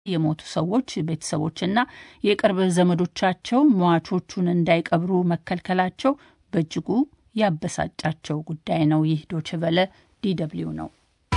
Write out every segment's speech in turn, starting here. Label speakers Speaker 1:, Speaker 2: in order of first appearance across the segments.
Speaker 1: የሞቱ ሰዎች ቤተሰቦችና የቅርብ ዘመዶቻቸው ሟቾቹን እንዳይቀብሩ መከልከላቸው በእጅጉ ያበሳጫቸው ጉዳይ ነው። ይህ ዶችቨለ ዲደብሊው ነው።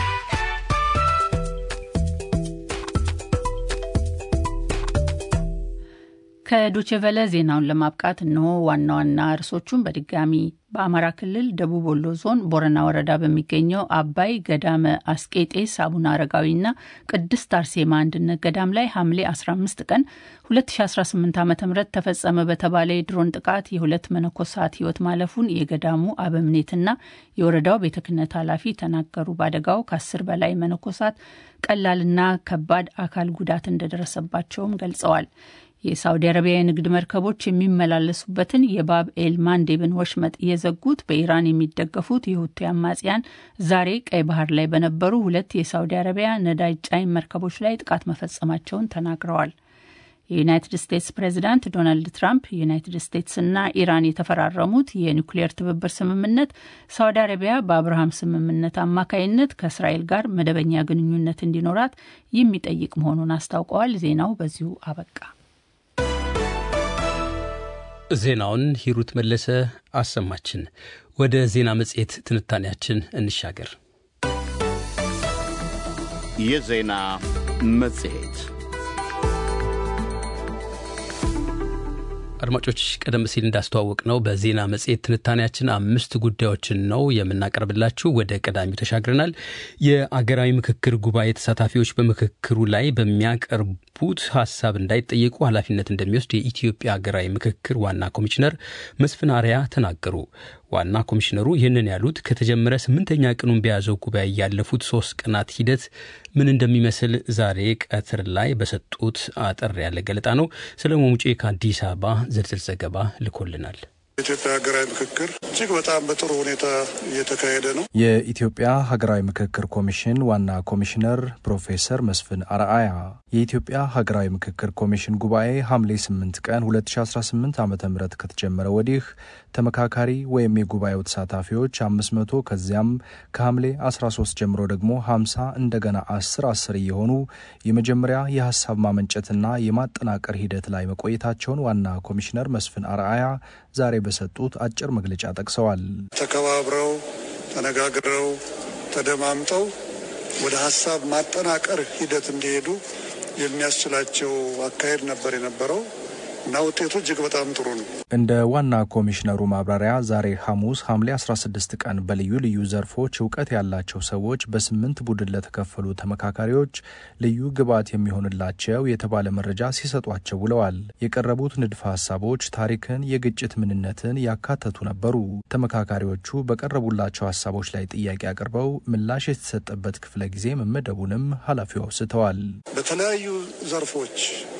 Speaker 1: ከዶችቨለ ዜናውን ለማብቃት እነሆ ዋና ዋና ርዕሶቹን በድጋሚ በአማራ ክልል ደቡብ ወሎ ዞን ቦረና ወረዳ በሚገኘው አባይ ገዳመ አስቄጤስ አቡነ አረጋዊና ቅድስት አርሴማ አንድነት ገዳም ላይ ሐምሌ 15 ቀን 2018 ዓ ም ተፈጸመ በተባለ የድሮን ጥቃት የሁለት መነኮሳት ሕይወት ማለፉን የገዳሙ አበምኔትና የወረዳው ቤተ ክህነት ኃላፊ ተናገሩ። በአደጋው ከአስር በላይ መነኮሳት ቀላልና ከባድ አካል ጉዳት እንደደረሰባቸውም ገልጸዋል። የሳውዲ አረቢያ የንግድ መርከቦች የሚመላለሱበትን የባብ ኤል ማንዴብን ወሽመጥ የዘጉት በኢራን የሚደገፉት የሁቲ አማጽያን ዛሬ ቀይ ባህር ላይ በነበሩ ሁለት የሳውዲ አረቢያ ነዳጅ ጫኝ መርከቦች ላይ ጥቃት መፈጸማቸውን ተናግረዋል። የዩናይትድ ስቴትስ ፕሬዚዳንት ዶናልድ ትራምፕ ዩናይትድ ስቴትስና ኢራን የተፈራረሙት የኒውክሌር ትብብር ስምምነት ሳውዲ አረቢያ በአብርሃም ስምምነት አማካይነት ከእስራኤል ጋር መደበኛ ግንኙነት እንዲኖራት የሚጠይቅ መሆኑን አስታውቀዋል። ዜናው በዚሁ አበቃ።
Speaker 2: ዜናውን ሂሩት መለሰ አሰማችን። ወደ ዜና መጽሔት ትንታኔያችን እንሻገር።
Speaker 3: የዜና መጽሔት
Speaker 2: አድማጮች ቀደም ሲል እንዳስተዋወቅ ነው በዜና መጽሔት ትንታኔያችን አምስት ጉዳዮችን ነው የምናቀርብላችሁ። ወደ ቀዳሚው ተሻግረናል። የአገራዊ ምክክር ጉባኤ ተሳታፊዎች በምክክሩ ላይ በሚያቀርቡት ሀሳብ እንዳይጠየቁ ኃላፊነት እንደሚወስድ የኢትዮጵያ ሀገራዊ ምክክር ዋና ኮሚሽነር መስፍን አርአያ ተናገሩ። ዋና ኮሚሽነሩ ይህንን ያሉት ከተጀመረ ስምንተኛ ቀኑን በያዘው ጉባኤ ያለፉት ሶስት ቀናት ሂደት ምን እንደሚመስል ዛሬ ቀትር ላይ በሰጡት አጠር ያለ ገለጣ ነው። ሰለሞን ሙጬ ከአዲስ አበባ ዝርዝር ዘገባ ልኮልናል።
Speaker 4: የኢትዮጵያ ሀገራዊ ምክክር እጅግ በጣም በጥሩ ሁኔታ እየተካሄደ ነው።
Speaker 5: የኢትዮጵያ ሀገራዊ ምክክር ኮሚሽን ዋና ኮሚሽነር ፕሮፌሰር መስፍን አርአያ የኢትዮጵያ ሀገራዊ ምክክር ኮሚሽን ጉባኤ ሐምሌ 8 ቀን 2018 ዓ ም ከተጀመረ ወዲህ ተመካካሪ ወይም የጉባኤው ተሳታፊዎች 500 ከዚያም ከሐምሌ 13 ጀምሮ ደግሞ 50 እንደገና 10 10 እየሆኑ የመጀመሪያ የሀሳብ ማመንጨትና የማጠናቀር ሂደት ላይ መቆየታቸውን ዋና ኮሚሽነር መስፍን አርአያ ዛሬ በሰጡት አጭር መግለጫ ጠቅሰዋል።
Speaker 4: ተከባብረው ተነጋግረው ተደማምጠው ወደ ሀሳብ ማጠናቀር ሂደት እንዲሄዱ የሚያስችላቸው አካሄድ ነበር የነበረው እና ውጤቱ እጅግ በጣም ጥሩ ነው።
Speaker 5: እንደ ዋና ኮሚሽነሩ ማብራሪያ ዛሬ ሐሙስ ሐምሌ 16 ቀን በልዩ ልዩ ዘርፎች እውቀት ያላቸው ሰዎች በስምንት ቡድን ለተከፈሉ ተመካካሪዎች ልዩ ግብዓት የሚሆንላቸው የተባለ መረጃ ሲሰጧቸው ውለዋል። የቀረቡት ንድፈ ሀሳቦች ታሪክን፣ የግጭት ምንነትን ያካተቱ ነበሩ። ተመካካሪዎቹ በቀረቡላቸው ሀሳቦች ላይ ጥያቄ አቅርበው ምላሽ የተሰጠበት ክፍለ ጊዜ መመደቡንም ኃላፊው አውስተዋል።
Speaker 4: በተለያዩ ዘርፎች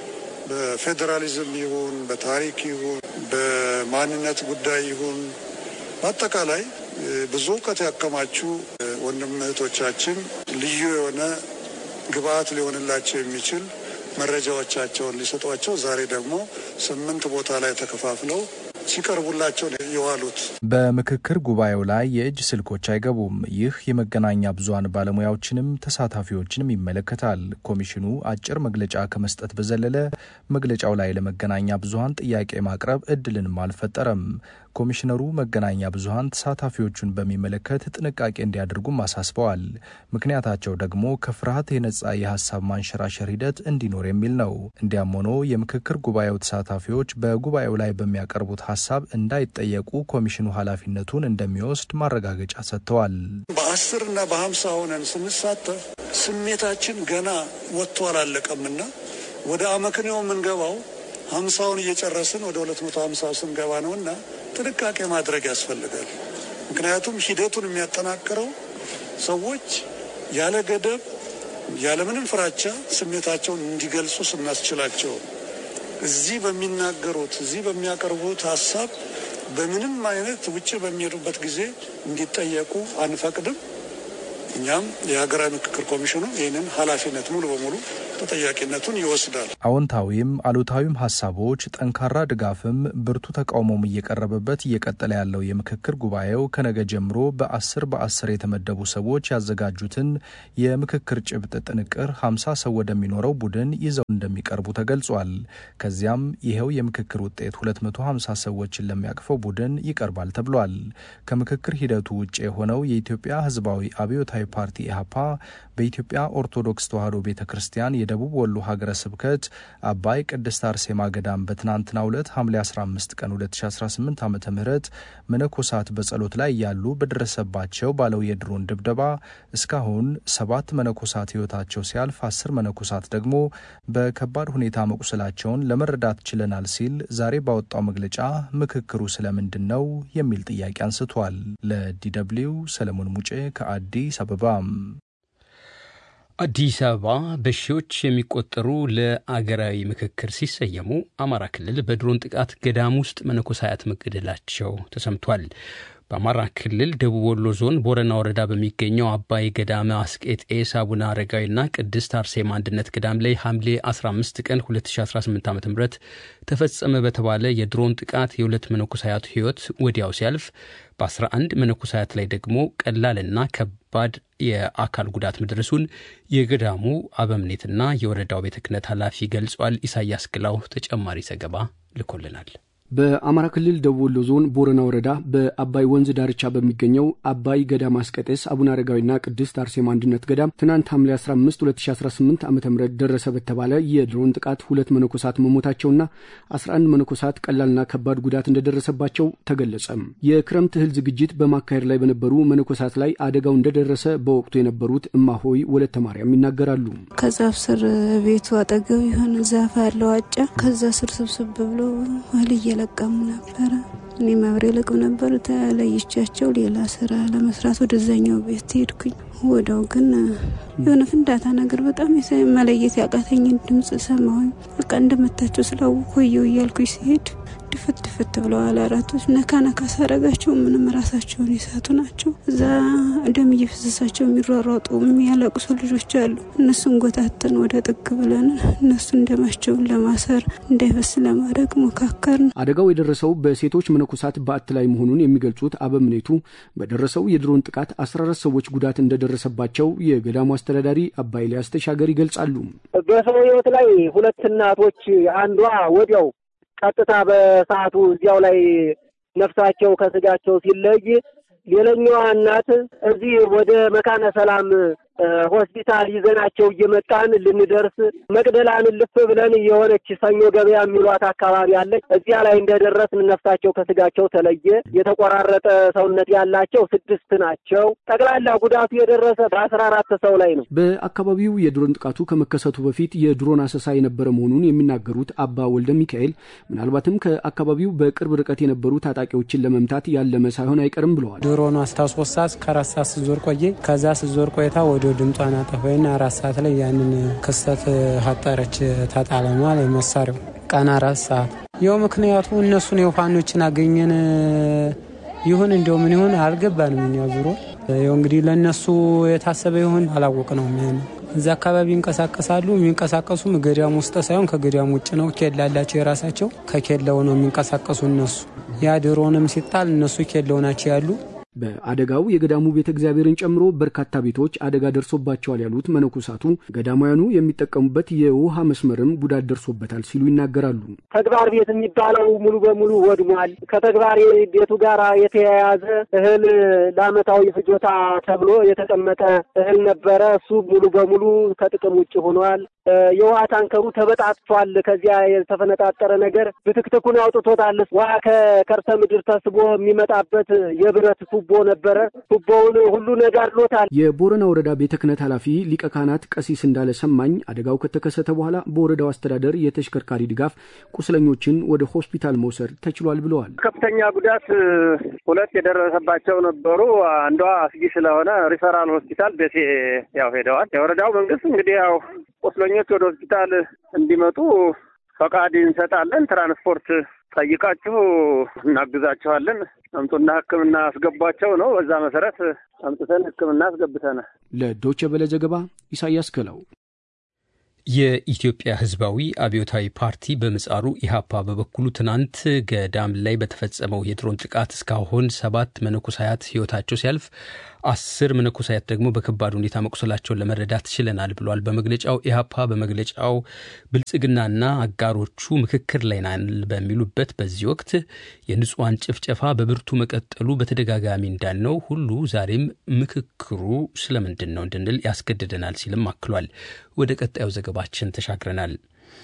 Speaker 4: በፌዴራሊዝም ይሁን በታሪክ ይሁን በማንነት ጉዳይ ይሁን በአጠቃላይ ብዙ እውቀት ያከማቹ ወንድም እህቶቻችን ልዩ የሆነ ግብዓት ሊሆንላቸው የሚችል መረጃዎቻቸውን ሊሰጧቸው ዛሬ ደግሞ ስምንት ቦታ ላይ ተከፋፍለው ሲቀርቡላቸው የዋሉት።
Speaker 5: በምክክር ጉባኤው ላይ የእጅ ስልኮች አይገቡም። ይህ የመገናኛ ብዙኃን ባለሙያዎችንም ተሳታፊዎችንም ይመለከታል። ኮሚሽኑ አጭር መግለጫ ከመስጠት በዘለለ መግለጫው ላይ ለመገናኛ ብዙኃን ጥያቄ ማቅረብ እድልንም አልፈጠረም። ኮሚሽነሩ መገናኛ ብዙኃን ተሳታፊዎቹን በሚመለከት ጥንቃቄ እንዲያደርጉም አሳስበዋል። ምክንያታቸው ደግሞ ከፍርሃት የነጻ የሀሳብ ማንሸራሸር ሂደት እንዲኖር የሚል ነው። እንዲያም ሆኖ የምክክር ጉባኤው ተሳታፊዎች በጉባኤው ላይ በሚያቀርቡት ሀሳብ እንዳይጠየቁ ኮሚሽኑ ኃላፊነቱን እንደሚወስድ ማረጋገጫ ሰጥተዋል።
Speaker 4: በአስር እና በሀምሳ ሆነን ስንሳተፍ ስሜታችን ገና ወጥቶ አላለቀምና ወደ አመክንዮ የምንገባው ሀምሳውን እየጨረስን ወደ ሁለት መቶ ሀምሳው ስንገባ ነውና ጥንቃቄ ማድረግ ያስፈልጋል። ምክንያቱም ሂደቱን የሚያጠናክረው ሰዎች ያለ ገደብ ያለምንም ፍራቻ ስሜታቸውን እንዲገልጹ ስናስችላቸው እዚህ በሚናገሩት እዚህ በሚያቀርቡት ሀሳብ በምንም አይነት ውጭ በሚሄዱበት ጊዜ እንዲጠየቁ አንፈቅድም። እኛም የሀገራዊ ምክክር ኮሚሽኑ ይህንን ኃላፊነት ሙሉ በሙሉ ተጠያቂነቱን ይወስዳል።
Speaker 5: አዎንታዊም አሉታዊም ሀሳቦች፣ ጠንካራ ድጋፍም ብርቱ ተቃውሞም እየቀረበበት እየቀጠለ ያለው የምክክር ጉባኤው ከነገ ጀምሮ በአስር በአስር የተመደቡ ሰዎች ያዘጋጁትን የምክክር ጭብጥ ጥንቅር ሀምሳ ሰው ወደሚኖረው ቡድን ይዘው እንደሚቀርቡ ተገልጿል። ከዚያም ይኸው የምክክር ውጤት 250 ሰዎችን ለሚያቅፈው ቡድን ይቀርባል ተብሏል። ከምክክር ሂደቱ ውጭ የሆነው የኢትዮጵያ ሕዝባዊ አብዮታዊ ፓርቲ ኢህአፓ በኢትዮጵያ ኦርቶዶክስ ተዋሕዶ ቤተ ክርስቲያን የደቡብ ወሎ ሀገረ ስብከት አባይ ቅድስት አርሴማ ገዳም በትናንትናው ዕለት ሐምሌ 15 ቀን 2018 ዓ ም መነኮሳት በጸሎት ላይ ያሉ በደረሰባቸው ባለው የድሮን ድብደባ እስካሁን ሰባት መነኮሳት ሕይወታቸው ሲያልፍ አስር መነኮሳት ደግሞ በከባድ ሁኔታ መቁሰላቸውን ለመረዳት ችለናል ሲል ዛሬ ባወጣው መግለጫ ምክክሩ ስለምንድን ነው የሚል ጥያቄ አንስቷል። ለዲደብልዩ ሰለሞን ሙጬ ከአዲስ አበባ።
Speaker 2: አዲስ አበባ በሺዎች የሚቆጠሩ ለአገራዊ ምክክር ሲሰየሙ አማራ ክልል በድሮን ጥቃት ገዳም ውስጥ መነኮሳያት መገደላቸው ተሰምቷል። በአማራ ክልል ደቡብ ወሎ ዞን ቦረና ወረዳ በሚገኘው አባይ ገዳመ አስቄጤስ አቡነ አረጋዊና ቅድስት አርሴማ አንድነት ገዳም ላይ ሐምሌ 15 ቀን 2018 ዓ ም ተፈጸመ በተባለ የድሮን ጥቃት የሁለት መነኮሳያት ሕይወት ወዲያው ሲያልፍ በ11 መነኮሳያት ላይ ደግሞ ቀላልና ከባድ የአካል ጉዳት መድረሱን የገዳሙ አበምኔትና የወረዳው ቤተ ክህነት ኃላፊ ገልጿል። ኢሳያስ ግላው ተጨማሪ ዘገባ ልኮልናል።
Speaker 6: በአማራ ክልል ደቡብ ወሎ ዞን ቦረና ወረዳ በአባይ ወንዝ ዳርቻ በሚገኘው አባይ ገዳም አስቀጤስ አቡነ አረጋዊና ቅድስት አርሴማ አንድነት ገዳም ትናንት ሐምሌ 15 2018 ዓ ም ደረሰ በተባለ የድሮን ጥቃት ሁለት መነኮሳት መሞታቸውና 11 መነኮሳት ቀላልና ከባድ ጉዳት እንደደረሰባቸው ተገለጸ። የክረምት እህል ዝግጅት በማካሄድ ላይ በነበሩ መነኮሳት ላይ አደጋው እንደደረሰ በወቅቱ የነበሩት እማሆይ ወለተ ማርያም ይናገራሉ።
Speaker 7: ከዛፍ ስር ቤቱ አጠገብ የሆነ ዛፍ ያለው አጫ ከዛ ስር ስብስብ ብሎ እህል እየለቀሙ ነበረ። እኔ መብሬ ልቅም ነበር። ተለይቻቸው ሌላ ስራ ለመስራት ወደዛኛው ቤት ሄድኩኝ። ወደው ግን የሆነ ፍንዳታ ነገር በጣም መለየት ያቃተኝን ድምፅ ሰማሁኝ። በቃ እንደመታቸው ስላወኩ ወየው እያልኩኝ ሲሄድ ድፍት ድፍት ብለዋል። አራቶች ነካ ነካ ሳረጋቸው ምንም ራሳቸውን የሳቱ ናቸው። እዛ ደም እየፈሰሳቸው የሚሯሯጡ የሚያለቅሱ ልጆች አሉ። እነሱን ጎታተን ወደ ጥግ ብለን እነሱን ደማቸውን ለማሰር እንዳይፈስ ለማድረግ ሞካከርን።
Speaker 6: አደጋው የደረሰው በሴቶች መነኮሳት በዓት ላይ መሆኑን የሚገልጹት አበምኔቱ በደረሰው የድሮን ጥቃት 14 ሰዎች ጉዳት እንደደረሰባቸው የገዳሙ አስተዳዳሪ አባ ኤልያስ ተሻገር ይገልጻሉ።
Speaker 8: በሰው ሕይወት ላይ ሁለት እናቶች አንዷ ወዲያው ቀጥታ በሰዓቱ እዚያው ላይ ነፍሳቸው ከስጋቸው ሲለይ፣ ሌላኛዋ እናት እዚህ ወደ መካነ ሰላም ሆስፒታል ይዘናቸው እየመጣን ልንደርስ መቅደላን ልፍ ብለን የሆነች ሰኞ ገበያ የሚሏት አካባቢ አለች። እዚያ ላይ እንደደረስን ነፍሳቸው ከስጋቸው ተለየ። የተቆራረጠ ሰውነት ያላቸው ስድስት ናቸው። ጠቅላላ ጉዳቱ የደረሰ በአስራ አራት ሰው ላይ ነው።
Speaker 6: በአካባቢው የድሮን ጥቃቱ ከመከሰቱ በፊት የድሮን አሰሳ የነበረ መሆኑን የሚናገሩት አባ ወልደ ሚካኤል ምናልባትም ከአካባቢው በቅርብ ርቀት የነበሩ ታጣቂዎችን ለመምታት ያለመ ሳይሆን አይቀርም ብለዋል።
Speaker 9: ድሮኑ አስታው ሶስት ሰዓት ከአራት ሰዓት ስዞር ቆየ። ከዛ ስዞር ቆይታ ወደ ድምጿን አጠፋይና አራት ሰዓት ላይ ያንን ክስተት ሀጠረች ተጣለማል መሳሪያው ቀን አራት ሰዓት ይኸው ምክንያቱ እነሱን የውፋኖችን አገኘን ይሁን እንዲያው ምን ይሁን አልገባንም። እኛ ዙሮ ይኸው እንግዲህ ለእነሱ የታሰበ ይሁን አላወቅ ነው። ምን እዚ አካባቢ ይንቀሳቀሳሉ። የሚንቀሳቀሱም ገዳም ውስጥ ሳይሆን ከገዳም ውጭ ነው። ኬላ አላቸው የራሳቸው። ከኬላው ነው የሚንቀሳቀሱ እነሱ። ያ ድሮንም ሲጣል እነሱ ኬላው ናቸው ያሉ
Speaker 6: በአደጋው የገዳሙ ቤተ እግዚአብሔርን ጨምሮ በርካታ ቤቶች አደጋ ደርሶባቸዋል ያሉት መነኮሳቱ ገዳማውያኑ የሚጠቀሙበት የውሃ መስመርም ጉዳት ደርሶበታል ሲሉ ይናገራሉ።
Speaker 8: ተግባር ቤት የሚባለው ሙሉ በሙሉ ወድሟል። ከተግባር ቤቱ ጋር የተያያዘ እህል ለዓመታዊ ፍጆታ ተብሎ የተቀመጠ እህል ነበረ። እሱ ሙሉ በሙሉ ከጥቅም ውጭ ሆኗል። የውሃ ታንከሩ ተበጣጥቷል። ከዚያ የተፈነጣጠረ ነገር ብትክትኩን አውጥቶታል። ውሃ ከከርሰ ምድር ተስቦ የሚመጣበት የብረት ቱቦ ነበረ። ቱቦውን ሁሉ ነጋድሎታል።
Speaker 6: የቦረና ወረዳ ቤተ ክህነት ኃላፊ ሊቀ ካህናት ቀሲስ እንዳለ ሰማኝ አደጋው ከተከሰተ በኋላ በወረዳው አስተዳደር የተሽከርካሪ ድጋፍ ቁስለኞችን ወደ ሆስፒታል መውሰድ ተችሏል ብለዋል።
Speaker 8: ከፍተኛ ጉዳት ሁለት የደረሰባቸው ነበሩ። አንዷ አስጊ ስለሆነ ሪፈራል ሆስፒታል ደሴ ያው ሄደዋል። የወረዳው መንግስት እንግዲህ ያው ቁስለኞች ወደ ሆስፒታል እንዲመጡ
Speaker 10: ፈቃድ እንሰጣለን። ትራንስፖርት ጠይቃችሁ እናግዛችኋለን፣ አምጡና ሕክምና አስገቧቸው ነው። በዛ መሰረት አምጥተን ሕክምና አስገብተናል።
Speaker 6: ለዶቼ ቬለ ዘገባ ኢሳያስ ክለው።
Speaker 2: የኢትዮጵያ ሕዝባዊ አብዮታዊ ፓርቲ በምጻሩ ኢህአፓ በበኩሉ ትናንት ገዳም ላይ በተፈጸመው የድሮን ጥቃት እስካሁን ሰባት መነኮሳያት ሕይወታቸው ሲያልፍ አስር መነኮሳያት ደግሞ በከባድ ሁኔታ መቁሰላቸውን ለመረዳት ችለናል ብሏል። በመግለጫው ኢህአፓ በመግለጫው ብልጽግናና አጋሮቹ ምክክር ላይ ናል በሚሉበት በዚህ ወቅት የንጹሐን ጭፍጨፋ በብርቱ መቀጠሉ በተደጋጋሚ እንዳልነው ሁሉ ዛሬም ምክክሩ ስለምንድን ነው እንድንል ያስገድደናል ሲልም አክሏል። ወደ ቀጣዩ ዘገባችን ተሻግረናል።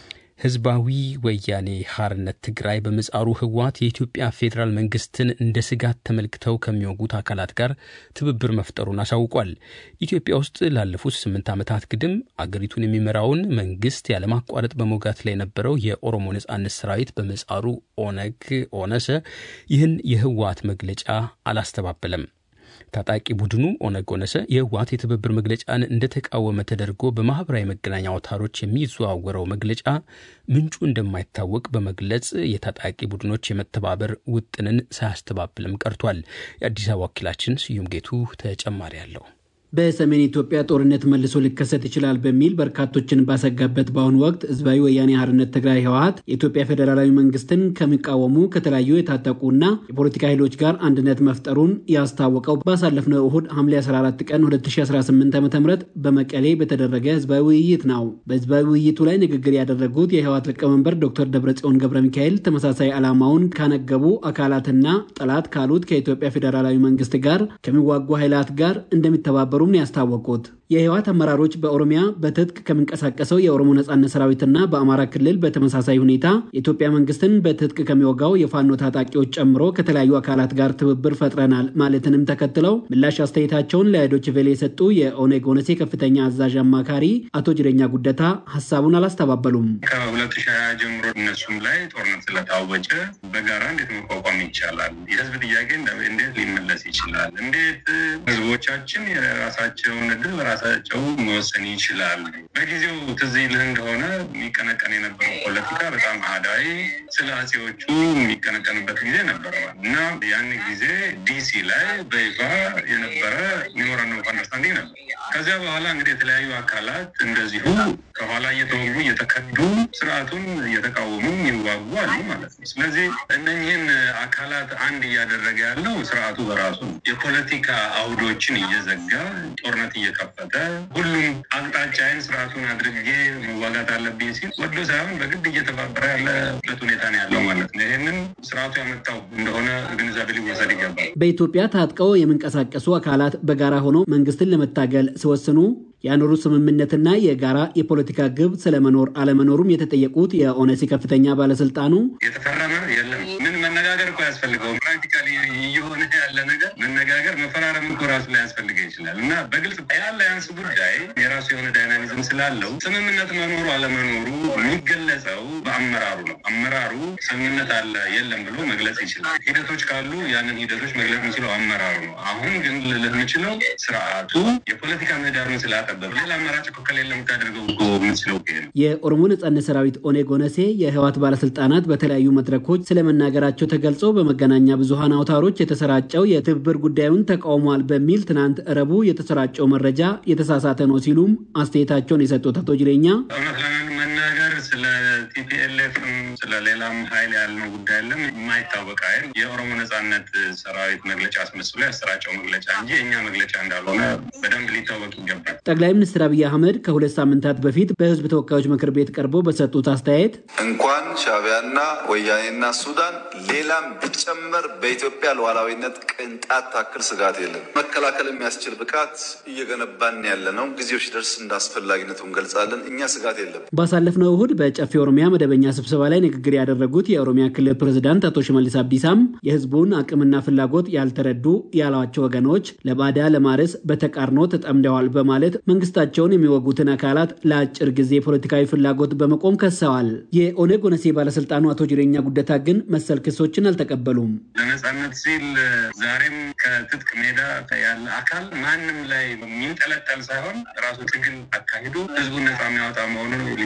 Speaker 2: ህዝባዊ ወያኔ ሐርነት ትግራይ በምጻሩ ህወሓት የኢትዮጵያ ፌዴራል መንግስትን እንደ ስጋት ተመልክተው ከሚወጉት አካላት ጋር ትብብር መፍጠሩን አሳውቋል። ኢትዮጵያ ውስጥ ላለፉት ስምንት ዓመታት ግድም አገሪቱን የሚመራውን መንግስት ያለማቋረጥ በመውጋት ላይ የነበረው የኦሮሞ ነጻነት ሰራዊት በምጻሩ ኦነግ ኦነሰ ይህን የህወሓት መግለጫ አላስተባበለም። ታጣቂ ቡድኑ ኦነግ ኦነሰ የህወሓት የትብብር መግለጫን እንደተቃወመ ተደርጎ በማኅበራዊ መገናኛ አውታሮች የሚዘዋወረው መግለጫ ምንጩ እንደማይታወቅ በመግለጽ የታጣቂ ቡድኖች የመተባበር ውጥንን ሳያስተባብልም ቀርቷል። የአዲስ አበባ ወኪላችን ስዩም ጌቱ ተጨማሪ አለው።
Speaker 11: በሰሜን ኢትዮጵያ ጦርነት መልሶ ሊከሰት ይችላል በሚል በርካቶችን ባሰጋበት በአሁኑ ወቅት ህዝባዊ ወያኔ ሓርነት ትግራይ ህወሓት የኢትዮጵያ ፌዴራላዊ መንግስትን ከሚቃወሙ ከተለያዩ የታጠቁና የፖለቲካ ኃይሎች ጋር አንድነት መፍጠሩን ያስታወቀው ባሳለፍነው እሁድ ሐምሌ 14 ቀን 2018 ዓ ም በመቀሌ በተደረገ ህዝባዊ ውይይት ነው። በህዝባዊ ውይይቱ ላይ ንግግር ያደረጉት የህወሓት ሊቀመንበር ዶክተር ደብረጽዮን ገብረ ሚካኤል ተመሳሳይ ዓላማውን ካነገቡ አካላትና ጠላት ካሉት ከኢትዮጵያ ፌዴራላዊ መንግስት ጋር ከሚዋጉ ኃይላት ጋር እንደሚተባበሩ እንደነበሩም ያስታወቁት የህወሓት አመራሮች በኦሮሚያ በትጥቅ ከሚንቀሳቀሰው የኦሮሞ ነጻነት ሰራዊትና በአማራ ክልል በተመሳሳይ ሁኔታ የኢትዮጵያ መንግስትን በትጥቅ ከሚወጋው የፋኖ ታጣቂዎች ጨምሮ ከተለያዩ አካላት ጋር ትብብር ፈጥረናል ማለትንም ተከትለው ምላሽ አስተያየታቸውን ለዶይቼ ቬለ የሰጡ የኦነግ ኦነሴ ከፍተኛ አዛዥ አማካሪ አቶ ጅሬኛ ጉደታ ሀሳቡን አላስተባበሉም።
Speaker 12: ከሁለት ሺህ ሀያ ጀምሮ እነሱም ላይ ጦርነት ስለታወጀ በጋራ እንዴት መቋቋም ይቻላል? የህዝብ ጥያቄ እንዴት ሊመለስ ይችላል? እንዴት ህዝቦቻችን የራሳቸውን እድል በራሳቸው መወሰን ይችላል? በጊዜው ትዝ ይልህ እንደሆነ የሚቀነቀን የነበረው ፖለቲካ በጣም አህዳዊ ስለ አጼዎቹ የሚቀነቀንበት ጊዜ ነበረ እና ያን ጊዜ ዲሲ ላይ በይፋ የነበረ ሜሞራንደም ኦፍ አንደርስታንዲንግ ነበር። ከዚያ በኋላ እንግዲህ የተለያዩ አካላት እንደዚሁ ከኋላ እየተወጉ እየተከዱ ስርዓቱን እየተቃወሙ ይዋጉ አሉ ማለት ነው። ስለዚህ እነኝህን አካላት አንድ እያደረገ ያለው ስርዓቱ በራሱ ነው። የፖለቲካ አውዶችን እየዘጋ ጦርነት እየከፈተ ሁሉም አቅጣጫዬን ስርዓቱን አድርጌ መዋጋት አለብኝ ሲል ወዶ ሳይሆን በግድ እየተባበረ ያለበት ሁኔታ ነው ያለው ማለት ነው። ይህንን ስርዓቱ ያመጣው እንደሆነ ግንዛቤ ሊወሰድ ይገባል።
Speaker 11: በኢትዮጵያ ታጥቀው የሚንቀሳቀሱ አካላት በጋራ ሆነው መንግስትን ለመታገል ሲወስኑ ያኖሩ ስምምነትና የጋራ የፖለቲካ ግብ ስለመኖር አለመኖሩም የተጠየቁት የኦነሲ ከፍተኛ ባለስልጣኑ
Speaker 12: የተፈረመ የለም። ምን መነጋገር እኮ ያስፈልገው ፕራክቲካሊ እየሆነ ያለ ነገር መነጋገር መፈራረም እኮ ራሱ ላይ ያስፈልገ ይችላል እና በግልጽ የአላያንስ ጉዳይ የራሱ የሆነ ዳይናሚዝም ስላለው ስምምነት መኖሩ አለመኖሩ የሚገለጸው በአመራሩ ነው። አመራሩ ስምምነት አለ የለም ብሎ መግለጽ ይችላል። ሂደቶች ካሉ ያንን ሂደቶች መግለጽ የሚችለው አመራሩ ነው። አሁን ግን ልልህ የምችለው ስርዓቱ የፖለቲካ ምህዳሩን ስላ ሌላ አማራጭ እኮ ከሌለ የምታደርገው እኮ የምትችለው ነው።
Speaker 11: የኦሮሞ ነጻነት ሰራዊት ኦኔግ ኦነሴ የህወሓት ባለስልጣናት በተለያዩ መድረኮች ስለመናገራቸው ተገልጾ በመገናኛ ብዙሀን አውታሮች የተሰራጨው የትብብር ጉዳዩን ተቃውሟል በሚል ትናንት ረቡ የተሰራጨው መረጃ የተሳሳተ ነው ሲሉም አስተያየታቸውን የሰጡት አቶ ጅሬኛ
Speaker 12: እውነት ለመናገር ስለ ቲፒኤልኤፍም ስለ ሌላም ሀይል ያልነው ጉዳይ የለም። የማይታወቅ ሀይል የኦሮሞ ነጻነት ሰራዊት መግለጫ አስመስሎ ያሰራጨው መግለጫ እንጂ የእኛ መግለጫ እንዳልሆነ በደንብ ሊታወቅ ይገባል።
Speaker 11: ጠቅላይ ሚኒስትር አብይ አህመድ ከሁለት ሳምንታት በፊት በህዝብ ተወካዮች ምክር ቤት ቀርቦ በሰጡት አስተያየት
Speaker 13: እንኳን ሻዕቢያና ወያኔና ሱዳን ሌላም ቢጨመር በኢትዮጵያ ሉዓላዊነት ቅንጣት ታክል ስጋት የለም። መከላከል የሚያስችል ብቃት እየገነባን ያለ ነው። ጊዜው ሲደርስ እንደ አስፈላጊነቱ እንገልጻለን። እኛ ስጋት የለም።
Speaker 11: ባሳለፍነው እሁድ በጨፌ ኦሮሚያ መደበኛ ስብሰባ ላይ ንግግር ያደረጉት የኦሮሚያ ክልል ፕሬዝዳንት አቶ ሽመልስ አብዲሳም የህዝቡን አቅምና ፍላጎት ያልተረዱ ያሏቸው ወገኖች ለባዳ ለማረስ በተቃርኖ ተጠምደዋል በማለት መንግስታቸውን የሚወጉትን አካላት ለአጭር ጊዜ ፖለቲካዊ ፍላጎት በመቆም ከሰዋል። የኦነግ ኦነሴ ባለስልጣኑ አቶ ጅሬኛ ጉደታ ግን መሰል ክሶችን አልተቀበሉም።
Speaker 12: ለነጻነት ሲል ዛሬም ከትጥቅ ሜዳ ያለ አካል ማንም ላይ የሚንጠለጠል ሳይሆን ራሱ ትግል አካሂዶ ህዝቡን ነጻ የሚያወጣ መሆኑን ሊታወቅ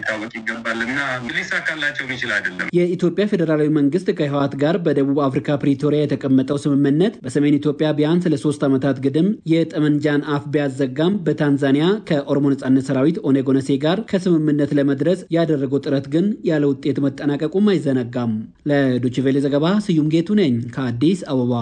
Speaker 12: ይገባል እና ሊሳካላቸው የሚችል አይደለም።
Speaker 11: የኢትዮጵያ ፌዴራላዊ መንግስት ከህወሓት ጋር በደቡብ አፍሪካ ፕሪቶሪያ የተቀመጠው ስምምነት በሰሜን ኢትዮጵያ ቢያንስ ለሶስት ዓመታት ግድም የጠመንጃን አፍ ቢያዘጋም በታንዛኒያ ከኦሮሞ ነጻነት ሰራዊት ኦነግ ኦነሴ ጋር ከስምምነት ለመድረስ ያደረገው ጥረት ግን ያለ ውጤት መጠናቀቁም አይዘነጋም። ለዶችቬሌ ዘገባ ስዩም ጌቱ ነኝ ከአዲስ አበባ።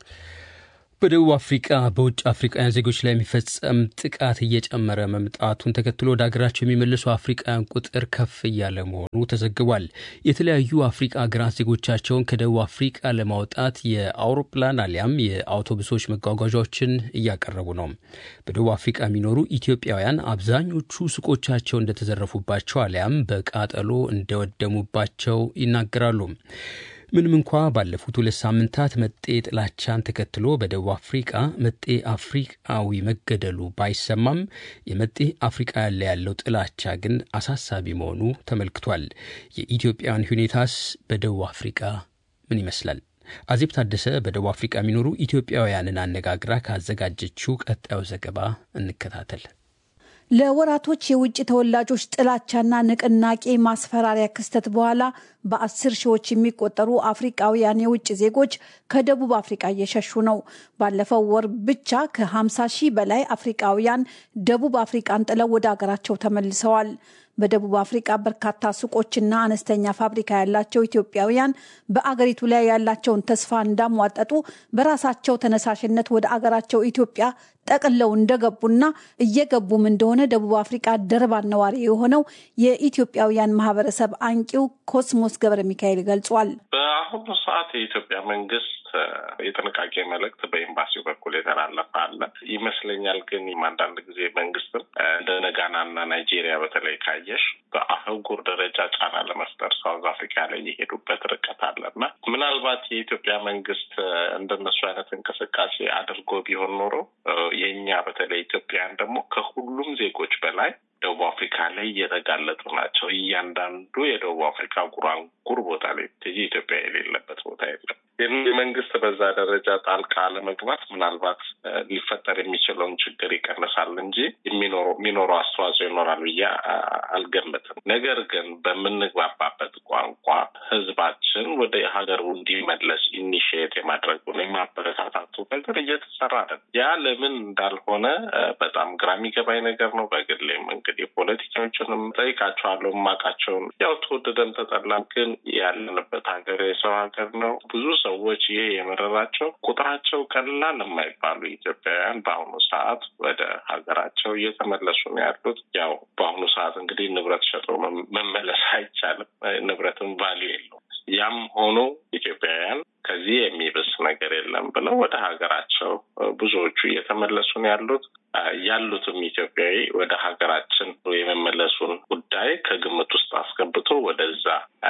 Speaker 2: በደቡብ አፍሪቃ በውጭ አፍሪቃውያን ዜጎች ላይ የሚፈጸም ጥቃት እየጨመረ መምጣቱን ተከትሎ ወደ ሀገራቸው የሚመለሱ አፍሪቃውያን ቁጥር ከፍ እያለ መሆኑ ተዘግቧል። የተለያዩ አፍሪቃ ሀገራት ዜጎቻቸውን ከደቡብ አፍሪቃ ለማውጣት የአውሮፕላን አሊያም የአውቶቡሶች መጓጓዣዎችን እያቀረቡ ነው። በደቡብ አፍሪቃ የሚኖሩ ኢትዮጵያውያን አብዛኞቹ ሱቆቻቸው እንደተዘረፉባቸው አሊያም በቃጠሎ እንደወደሙባቸው ይናገራሉ። ምንም እንኳ ባለፉት ሁለት ሳምንታት መጤ ጥላቻን ተከትሎ በደቡብ አፍሪቃ መጤ አፍሪቃዊ መገደሉ ባይሰማም የመጤ አፍሪቃ ያለ ያለው ጥላቻ ግን አሳሳቢ መሆኑ ተመልክቷል። የኢትዮጵያውያን ሁኔታስ በደቡብ አፍሪቃ ምን ይመስላል? አዜብ ታደሰ በደቡብ አፍሪቃ የሚኖሩ ኢትዮጵያውያንን አነጋግራ ካዘጋጀችው ቀጣዩ ዘገባ እንከታተል።
Speaker 14: ለወራቶች የውጭ ተወላጆች ጥላቻና ንቅናቄ ማስፈራሪያ ክስተት በኋላ በአስር ሺዎች የሚቆጠሩ አፍሪቃውያን የውጭ ዜጎች ከደቡብ አፍሪቃ እየሸሹ ነው። ባለፈው ወር ብቻ ከ50 ሺህ በላይ አፍሪቃውያን ደቡብ አፍሪቃን ጥለው ወደ አገራቸው ተመልሰዋል። በደቡብ አፍሪቃ በርካታ ሱቆችና አነስተኛ ፋብሪካ ያላቸው ኢትዮጵያውያን በአገሪቱ ላይ ያላቸውን ተስፋ እንዳሟጠጡ በራሳቸው ተነሳሽነት ወደ አገራቸው ኢትዮጵያ ጠቅለው እንደገቡና እየገቡም እንደሆነ ደቡብ አፍሪቃ ደርባን ነዋሪ የሆነው የኢትዮጵያውያን ማህበረሰብ አንቂው ኮስሞስ ገብረ ሚካኤል ገልጿል።
Speaker 15: በአሁኑ ሰዓት የኢትዮጵያ መንግስት የጥንቃቄ መልእክት በኤምባሲው በኩል የተላለፈ አለ ይመስለኛል። ግን አንዳንድ ጊዜ መንግስትም እንደ ጋናና ናይጄሪያ በተለይ ካየሽ በአህጉር ደረጃ ጫና ለመፍጠር ሳውዝ አፍሪካ ላይ የሄዱበት ርቀት አለና ምናልባት የኢትዮጵያ መንግስት እንደነሱ አይነት እንቅስቃሴ አድርጎ ቢሆን ኖሮ የእኛ በተለይ ኢትዮጵያውያን ደግሞ ከሁሉም ዜጎች በላይ ደቡብ አፍሪካ ላይ እየተጋለጡ ናቸው። እያንዳንዱ የደቡብ አፍሪካ ጉራንጉር ቦታ ላይ ትጂ ኢትዮጵያ የሌለበት ቦታ የለም። መንግስት በዛ ደረጃ ጣልቃ ለመግባት ምናልባት ሊፈጠር የሚችለውን ችግር ይቀንሳል እንጂ የሚኖረው አስተዋጽኦ ይኖራል ብዬ አልገምትም። ነገር ግን በምንግባባበት ቋንቋ ህዝባችን ወደ ሀገሩ እንዲመለስ ኢኒሽየት የማድረጉን የማበረታታቱ ነገር እየተሰራ ነው። ያ ለምን እንዳልሆነ በጣም ግራ የሚገባኝ ነገር ነው። በግሌም እንግዲህ ፖለቲካዎችንም ጠይቃቸዋለሁ። የማውቃቸውን ያው ተወደደም ተጠላም ግን ያለንበት ሀገር የሰው ሀገር ነው። ብዙ ሰዎች ይሄ የመረራቸው ቁጥራቸው ቀላል የማይባሉ ኢትዮጵያውያን በአሁኑ ሰዓት ወደ ሀገራቸው እየተመለሱ ነው ያሉት። ያው በአሁኑ ሰዓት እንግዲህ ንብረት ሸጦ መመለስ አይቻልም። ንብረትም ቫሊዩ የለውም። ያም ሆኖ ኢትዮጵያውያን ከዚህ የሚብስ ነገር የለም ብለው ወደ ሀገራቸው ብዙዎቹ እየተመለሱ ነው ያሉት። ያሉትም ኢትዮጵያዊ ወደ ሀገራችን የመመለሱን ጉዳይ ከግምት ውስጥ አስገብቶ ወደዛ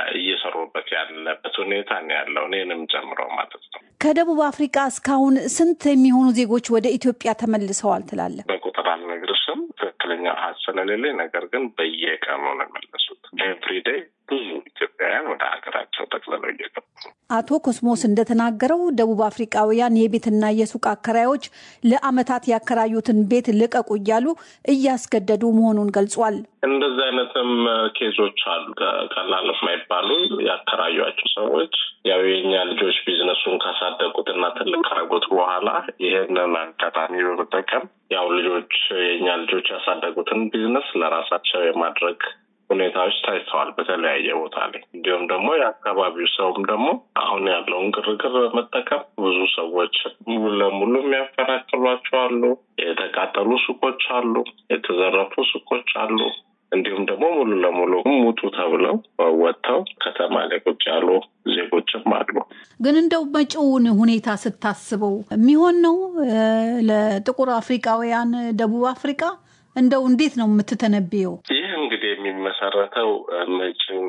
Speaker 15: እየሰሩበት ያለበት ሁኔታ ነው ያለው፣ እኔንም ጨምሮ ማለት ነው።
Speaker 14: ከደቡብ አፍሪካ እስካሁን ስንት የሚሆኑ ዜጎች ወደ ኢትዮጵያ ተመልሰዋል ትላለህ?
Speaker 15: በቁጥር አልነግርሽም ትክክለኛ አሃዝ ስለሌለኝ፣ ነገር ግን በየቀኑ ነው የመለሱት። ኤቭሪዴይ ብዙ ኢትዮጵያውያን ወደ ሀገራቸው ጠቅልለው እየገቡ
Speaker 14: አቶ ኮስሞስ እንደተናገረው ደቡብ አፍሪቃውያን የቤትና የሱቅ አከራዮች ለዓመታት ያከራዩትን ቤት ልቀቁ እያሉ እያስገደዱ መሆኑን ገልጿል።
Speaker 15: እንደዚህ አይነትም ኬዞች አሉ። ቀላል የማይባሉ ያከራዩቸው ሰዎች ያው የኛ ልጆች ቢዝነሱን ካሳደጉትና ትልቅ ካረጉት በኋላ ይህንን አጋጣሚ በመጠቀም ያው ልጆች የኛ ልጆች ያሳደጉትን ቢዝነስ ለራሳቸው የማድረግ ሁኔታዎች ታይተዋል በተለያየ ቦታ ላይ። እንዲሁም ደግሞ የአካባቢው ሰውም ደግሞ አሁን ያለውን ግርግር በመጠቀም ብዙ ሰዎች ሙሉ ለሙሉ የሚያፈናቅሏቸው አሉ። የተቃጠሉ ሱቆች አሉ። የተዘረፉ ሱቆች አሉ። እንዲሁም ደግሞ ሙሉ ለሙሉ ሙጡ ተብለው ወጥተው ከተማ ላይ ቁጭ ያሉ ዜጎችም አሉ።
Speaker 14: ግን እንደው መጪውን ሁኔታ ስታስበው የሚሆን ነው ለጥቁር አፍሪካውያን ደቡብ አፍሪካ እንደው እንዴት ነው የምትተነብየው?
Speaker 15: ይህ እንግዲህ የሚመሰረተው መጪው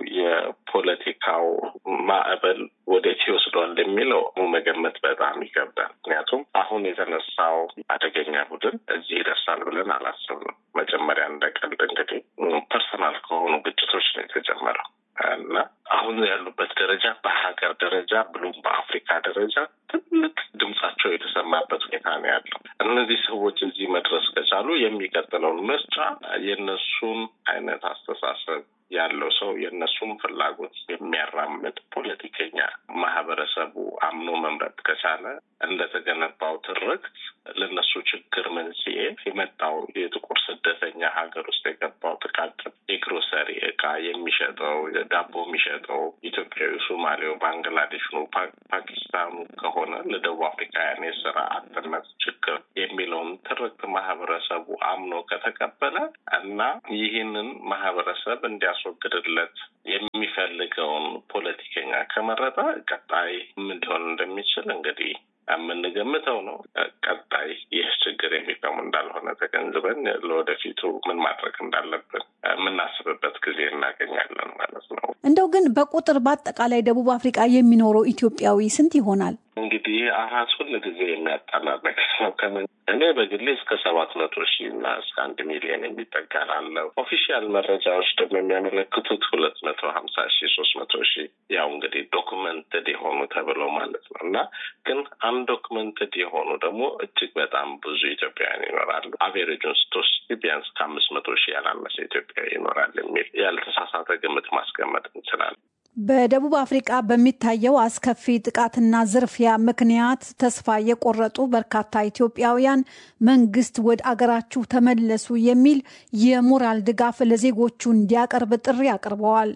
Speaker 15: የፖለቲካው ማዕበል ወዴት ይወስዷል የሚለው መገመት በጣም ይከብዳል። ምክንያቱም አሁን የተነሳው አደገኛ ቡድን እዚህ ይደርሳል ብለን አላሰብንም። መጀመሪያ እንደ ቀልድ እንግዲህ ፐርሰናል ከሆኑ ግጭቶች ነው የተጀመረው እና አሁን ያሉበት ደረጃ በሀገር ደረጃ ብሎም በአፍሪካ ደረጃ ትልቅ ድምጻቸው የተሰማበት ሁኔታ ነው ያለው። እነዚህ ሰዎች እዚህ መድረስ ከቻሉ የሚቀጥለውን ምርጫ የእነሱን አይነት አስተሳሰብ ያለው ሰው የእነሱም ፍላጎት የሚያራምድ ፖለቲከኛ ማህበረሰቡ አምኖ መምረጥ ከቻለ እንደተገነባው ትርክት ለነሱ ችግር መንስኤ የመጣው የጥቁር ስደተኛ ሀገር ውስጥ የገባው ጥቃቅን የግሮሰሪ እቃ የሚሸጠው ዳቦ የሚሸጠው ኢትዮጵያዊ፣ ሶማሌው፣ ባንግላዴሹ፣ ፓኪስታኑ ከሆነ ለደቡብ አፍሪካውያን የስራ አጥነት ችግር የሚለውን ትርክት ማህበረሰቡ አምኖ ከተቀበለ እና ይህንን ማህበረሰብ እንዲያስወግድለት የሚፈልገውን ፖለቲከኛ ከመረጠ ቀጣይ ምን ሊሆን እንደሚችል እንግዲህ የምንገምተው ነው። ቀጣይ ይህ ችግር የሚቆም እንዳልሆነ ተገንዝበን ለወደፊቱ ምን ማድረግ እንዳለብን የምናስብበት ጊዜ እናገኛለን ማለት ነው።
Speaker 14: እንደው ግን በቁጥር በአጠቃላይ ደቡብ አፍሪቃ የሚኖረው ኢትዮጵያዊ ስንት ይሆናል?
Speaker 15: እንግዲህ አሀዝ ሁል ጊዜ የሚያጣላ ነገር ነው። ከምን እኔ በግሌ እስከ ሰባት መቶ ሺህ እና እስከ አንድ ሚሊዮን የሚጠጋ ላለው ኦፊሻል መረጃዎች ደግሞ የሚያመለክቱት ሁለት መቶ ሀምሳ ሺህ ሶስት መቶ ሺህ ያው እንግዲህ ዶክመንትድ የሆኑ ተብለው ማለት ነው እና ግን አንዶክመንትድ የሆኑ ደግሞ እጅግ በጣም ብዙ ኢትዮጵያውያን ይኖራሉ። አቬሬጁን ስትወስድ ቢያንስ ከአምስት መቶ ሺህ ያላነሰ ኢትዮጵያዊ ይኖራል የሚል ያልተሳሳተ ግምት ማስቀመጥ እንችላለን።
Speaker 14: በደቡብ አፍሪቃ በሚታየው አስከፊ ጥቃትና ዝርፊያ ምክንያት ተስፋ የቆረጡ በርካታ ኢትዮጵያውያን መንግስት ወደ አገራችሁ ተመለሱ የሚል የሞራል ድጋፍ ለዜጎቹ እንዲያቀርብ ጥሪ አቅርበዋል።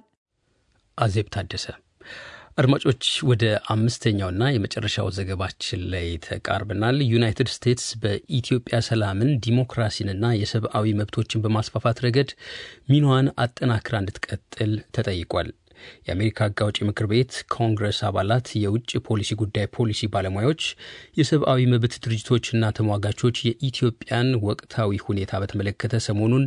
Speaker 2: አዜብ ታደሰ። አድማጮች ወደ አምስተኛውና የመጨረሻው ዘገባችን ላይ ተቃርበናል። ዩናይትድ ስቴትስ በኢትዮጵያ ሰላምን፣ ዲሞክራሲንና የሰብአዊ መብቶችን በማስፋፋት ረገድ ሚናዋን አጠናክራ እንድትቀጥል ተጠይቋል። የአሜሪካ ሕግ አውጪ ምክር ቤት ኮንግረስ አባላት፣ የውጭ ፖሊሲ ጉዳይ ፖሊሲ ባለሙያዎች፣ የሰብአዊ መብት ድርጅቶችና ተሟጋቾች የኢትዮጵያን ወቅታዊ ሁኔታ በተመለከተ ሰሞኑን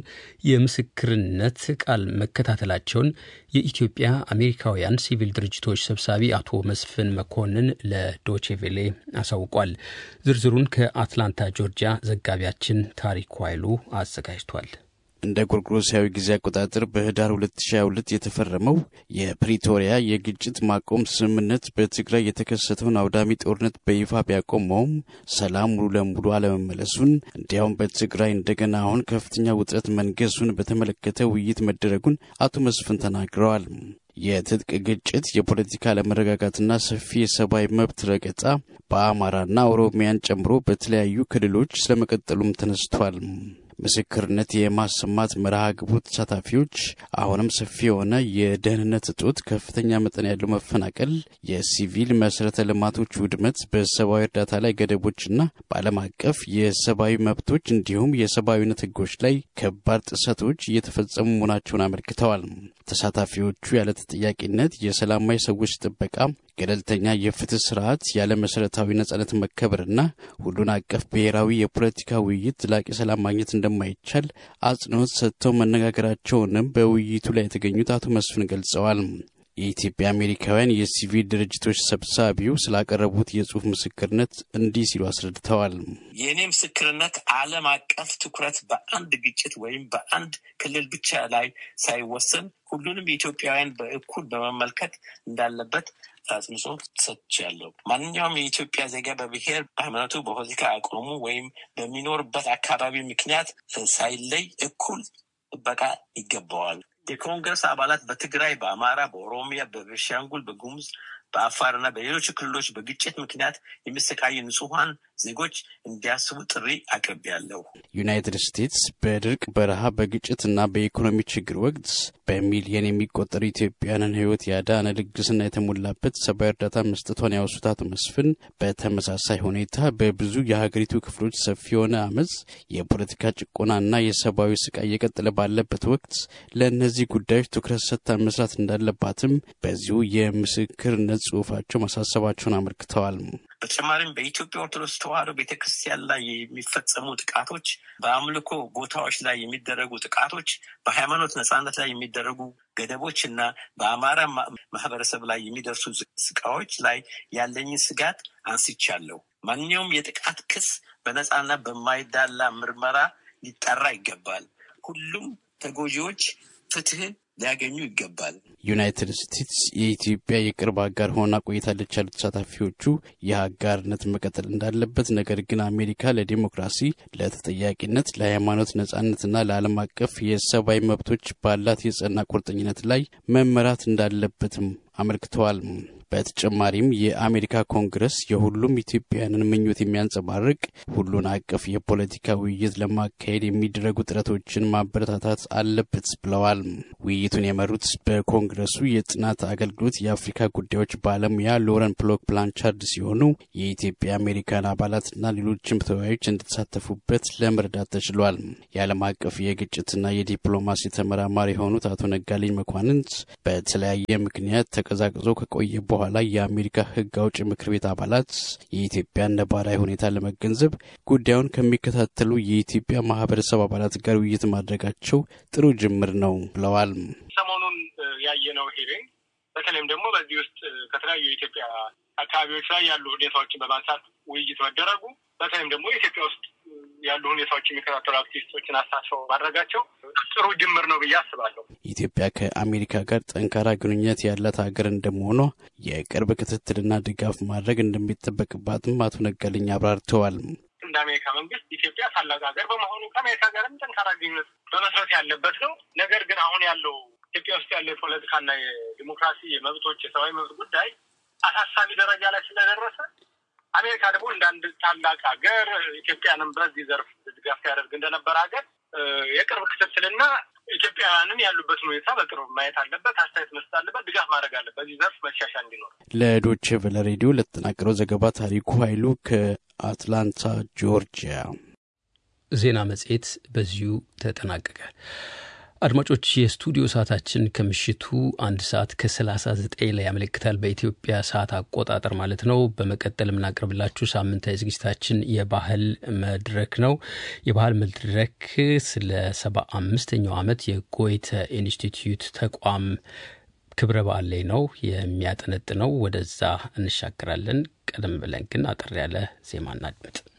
Speaker 2: የምስክርነት ቃል መከታተላቸውን የኢትዮጵያ አሜሪካውያን ሲቪል ድርጅቶች ሰብሳቢ አቶ መስፍን መኮንን ለዶቼቬሌ አሳውቋል። ዝርዝሩን ከአትላንታ ጆርጂያ ዘጋቢያችን ታሪኩ ኃይሉ አዘጋጅቷል።
Speaker 16: እንደ ጎርጎሮሳዊ ጊዜ አቆጣጠር በህዳር 2022 የተፈረመው የፕሪቶሪያ የግጭት ማቆም ስምምነት በትግራይ የተከሰተውን አውዳሚ ጦርነት በይፋ ቢያቆመውም ሰላም ሙሉ ለሙሉ አለመመለሱን እንዲያውም በትግራይ እንደገና አሁን ከፍተኛ ውጥረት መንገሱን በተመለከተ ውይይት መደረጉን አቶ መስፍን ተናግረዋል። የትጥቅ ግጭት፣ የፖለቲካ አለመረጋጋትና ሰፊ የሰብአዊ መብት ረገጣ በአማራና ኦሮሚያን ጨምሮ በተለያዩ ክልሎች ስለመቀጠሉም ተነስቷል። ምስክርነት የማሰማት መርሃ ግብሩ ተሳታፊዎች አሁንም ሰፊ የሆነ የደህንነት እጦት፣ ከፍተኛ መጠን ያለው መፈናቀል፣ የሲቪል መሰረተ ልማቶች ውድመት፣ በሰብአዊ እርዳታ ላይ ገደቦችና በዓለም አቀፍ የሰብአዊ መብቶች እንዲሁም የሰብአዊነት ሕጎች ላይ ከባድ ጥሰቶች እየተፈጸሙ መሆናቸውን አመልክተዋል። ተሳታፊዎቹ ያለ ተጠያቂነት፣ የሰላማዊ ሰዎች ጥበቃ፣ ገለልተኛ የፍትህ ስርዓት፣ ያለ መሰረታዊ ነጻነት መከበርና ሁሉን አቀፍ ብሔራዊ የፖለቲካ ውይይት ዘላቂ ሰላም ማግኘት እንደማይቻል አጽንኦት ሰጥተው መነጋገራቸውንም በውይይቱ ላይ የተገኙት አቶ መስፍን ገልጸዋል። የኢትዮጵያ አሜሪካውያን የሲቪል ድርጅቶች ሰብሳቢው ስላቀረቡት የጽሁፍ ምስክርነት እንዲህ ሲሉ አስረድተዋል።
Speaker 17: የእኔ ምስክርነት ዓለም አቀፍ ትኩረት በአንድ ግጭት ወይም በአንድ ክልል ብቻ ላይ ሳይወሰን ሁሉንም ኢትዮጵያውያን በእኩል በመመልከት እንዳለበት አጽንዖ ሰጥቻለሁ። ማንኛውም የኢትዮጵያ ዜጋ በብሔር፣ በሃይማኖቱ፣ በፖለቲካ አቋሙ ወይም በሚኖርበት አካባቢ ምክንያት ሳይለይ እኩል ጥበቃ ይገባዋል። የኮንግረስ አባላት በትግራይ፣ በአማራ፣ በኦሮሚያ፣ በቤንሻንጉል፣ በጉሙዝ፣ በአፋርና በሌሎች ክልሎች በግጭት ምክንያት የሚሰቃዩ ንጹሐን ዜጎች እንዲያስቡ ጥሪ አቅርቤያለሁ።
Speaker 16: ዩናይትድ ስቴትስ በድርቅ በረሃ፣ በግጭትና በኢኮኖሚ ችግር ወቅት በሚሊየን የሚቆጠሩ ኢትዮጵያውያንን ሕይወት ያዳነ ልግስና የተሞላበት ሰብአዊ እርዳታ መስጠቷን ያወሱት አቶ መስፍን በተመሳሳይ ሁኔታ በብዙ የሀገሪቱ ክፍሎች ሰፊ የሆነ አመፅ፣ የፖለቲካ ጭቆናና የሰብአዊ ስቃይ እየቀጠለ ባለበት ወቅት ለእነዚህ ጉዳዮች ትኩረት ሰጥታ መስራት እንዳለባትም በዚሁ የምስክርነት ጽሁፋቸው ማሳሰባቸውን አመልክተዋል።
Speaker 17: በተጨማሪም በኢትዮጵያ ኦርቶዶክስ ተዋሕዶ ቤተክርስቲያን ላይ የሚፈጸሙ ጥቃቶች፣ በአምልኮ ቦታዎች ላይ የሚደረጉ ጥቃቶች፣ በሃይማኖት ነጻነት ላይ የሚደረጉ ገደቦች እና በአማራ ማህበረሰብ ላይ የሚደርሱ ስቃዎች ላይ ያለኝን ስጋት አንስቻለሁ። ማንኛውም የጥቃት ክስ በነጻና በማይዳላ ምርመራ ሊጠራ ይገባል። ሁሉም ተጎጂዎች ፍትህን ሊያገኙ ይገባል።
Speaker 16: ዩናይትድ ስቴትስ የኢትዮጵያ የቅርብ አጋር ሆና ቆይታለች ያሉት ተሳታፊዎቹ ይህ አጋርነት መቀጠል እንዳለበት፣ ነገር ግን አሜሪካ ለዲሞክራሲ፣ ለተጠያቂነት፣ ለሃይማኖት ነጻነትና ለዓለም አቀፍ የሰብአዊ መብቶች ባላት የጸና ቁርጠኝነት ላይ መመራት እንዳለበትም አመልክተዋል። በተጨማሪም የአሜሪካ ኮንግረስ የሁሉም ኢትዮጵያውያንን ምኞት የሚያንጸባርቅ ሁሉን አቀፍ የፖለቲካ ውይይት ለማካሄድ የሚደረጉ ጥረቶችን ማበረታታት አለበት ብለዋል። ውይይቱን የመሩት በኮንግረሱ የጥናት አገልግሎት የአፍሪካ ጉዳዮች ባለሙያ ሎረን ፕሎክ ፕላንቻርድ ሲሆኑ የኢትዮጵያ አሜሪካን አባላትና ሌሎችም ተወያዮች እንድተሳተፉበት ለመረዳት ተችሏል። የዓለም አቀፍ የግጭትና የዲፕሎማሲ ተመራማሪ የሆኑት አቶ ነጋልኝ መኳንንት በተለያየ ምክንያት ተቀዛቅዞ ከቆየ በኋላ የአሜሪካ ሕግ አውጭ ምክር ቤት አባላት የኢትዮጵያን ነባራዊ ሁኔታ ለመገንዘብ ጉዳዩን ከሚከታተሉ የኢትዮጵያ ማህበረሰብ አባላት ጋር ውይይት ማድረጋቸው ጥሩ ጅምር ነው ብለዋል።
Speaker 18: ሰሞኑን ያየነው ሂሪንግ በተለይም ደግሞ በዚህ ውስጥ ከተለያዩ የኢትዮጵያ አካባቢዎች ላይ ያሉ ሁኔታዎችን በማንሳት ውይይት መደረጉ በተለይም ደግሞ ኢትዮጵያ ውስጥ ያሉ ሁኔታዎች የሚከታተሉ አክቲቪስቶችን አሳትፈው ማድረጋቸው ጥሩ ጅምር ነው ብዬ አስባለሁ።
Speaker 16: ኢትዮጵያ ከአሜሪካ ጋር ጠንካራ ግንኙነት ያላት ሀገር እንደመሆኗ የቅርብ ክትትልና ድጋፍ ማድረግ እንደሚጠበቅባትም አቶ ነጋልኝ አብራርተዋል።
Speaker 18: እንደ አሜሪካ መንግስት ኢትዮጵያ ታላቅ ሀገር በመሆኑ ከአሜሪካ ጋርም ጠንካራ ግንኙነት በመስረት ያለበት ነው። ነገር ግን አሁን ያለው ኢትዮጵያ ውስጥ ያለው የፖለቲካና የዲሞክራሲ የመብቶች የሰብአዊ መብት ጉዳይ አሳሳቢ ደረጃ ላይ ስለደረሰ አሜሪካ ደግሞ እንደ አንድ ታላቅ ሀገር ኢትዮጵያንም በዚህ ዘርፍ ድጋፍ ሲያደርግ እንደነበረ ሀገር የቅርብ ክትትልና ኢትዮጵያውያንን ያሉበትን ሁኔታ በቅርብ ማየት አለበት፣ አስተያየት መስጠት አለበት፣ ድጋፍ ማድረግ አለበት። በዚህ ዘርፍ መሻሻል እንዲኖር።
Speaker 16: ለዶቼ ቬለ ሬዲዮ ለተጠናቀረው ዘገባ ታሪኩ ኃይሉ ከአትላንታ ጆርጂያ።
Speaker 2: ዜና መጽሔት በዚሁ ተጠናቀቀ። አድማጮች የስቱዲዮ ሰዓታችን ከምሽቱ አንድ ሰዓት ከ39 ላይ ያመለክታል በኢትዮጵያ ሰዓት አቆጣጠር ማለት ነው። በመቀጠል የምናቀርብላችሁ ሳምንታዊ ዝግጅታችን የባህል መድረክ ነው። የባህል መድረክ ስለ ሰባ አምስተኛው ዓመት የጎይተ ኢንስቲትዩት ተቋም ክብረ በዓል ላይ ነው የሚያጠነጥነው። ወደዛ እንሻገራለን። ቀደም ብለን ግን አጠር ያለ ዜማ እናድምጥ።